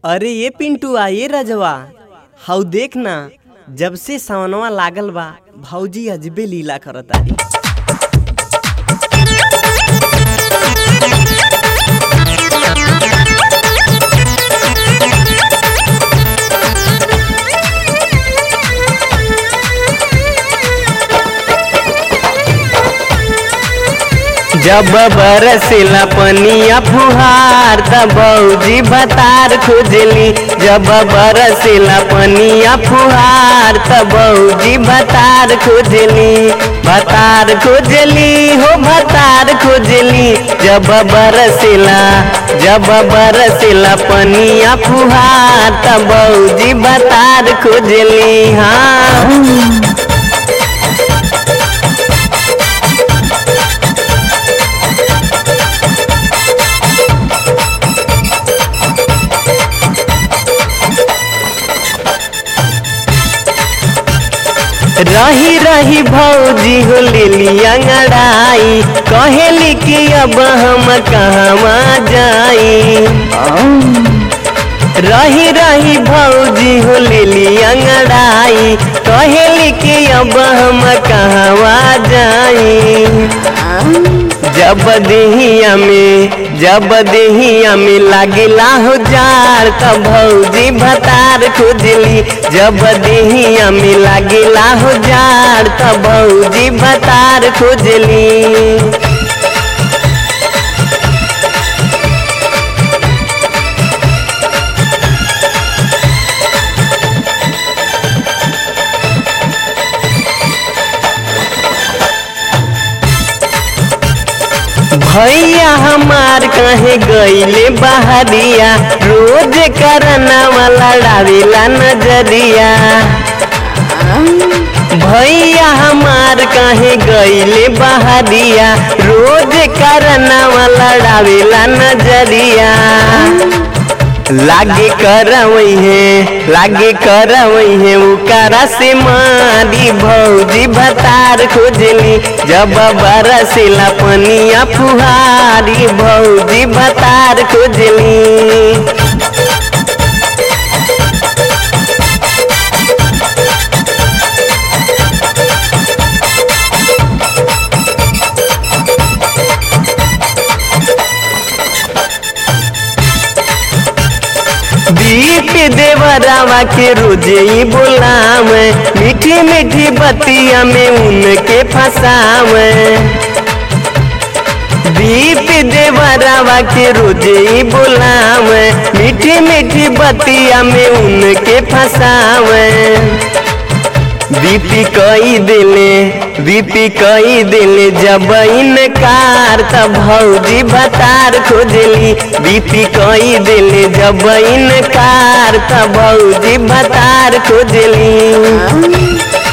अरे ये पिंटुआ ये रजवा हाउ देख ना जब से सावनवा लागल बा भौजी अजबे लीला करतारी जब बरसिला पनिया फुहार त भौजी बतार खुजली जब बरसिला पनिया फुहार त भौजी बतार खुजली बतार खुजली हो बतार खुजली जब बरसिला जब बरसिला पनिया फुहार त भौजी बतार खुजली हाँ रही रही भौजी हो लेली अंगड़ाई कहेली कि अब हम कहवा जाई रही रही भौजी हो लेली अंगड़ाई कहेली कि अब हम कहवा जाई जब देहिया में जब देहिया में लागिला हो जार त भौजी भतार खुजली जब देहिया में लागिला हो जार त भौजी भतार खुजली भैया हमार कहे गईले बहरिया रोज करना वाला लड़ावेला नजरिया भैया हमार कहे गईले बहरिया रोज करना वाला लड़ावेला नजरिया लागे करवई है लागे करवई है उकारा से मारी भौजी भतार खोजली जब बरसिला पनिया फुहारी भौजी भतार खोजली दीप देवरावा के रोजे ही बोलाम मीठी मीठी बतिया में उनके फसाम दीप देवरावा के रोजे ही बोलाम मीठी मीठी बतिया में उनके फसाम बीपी कई दिले बीपी कई दिले जब इनकार त भौजी बतार खोजली बीपी कई दिले जब इनकार त भौजी बतार खोजली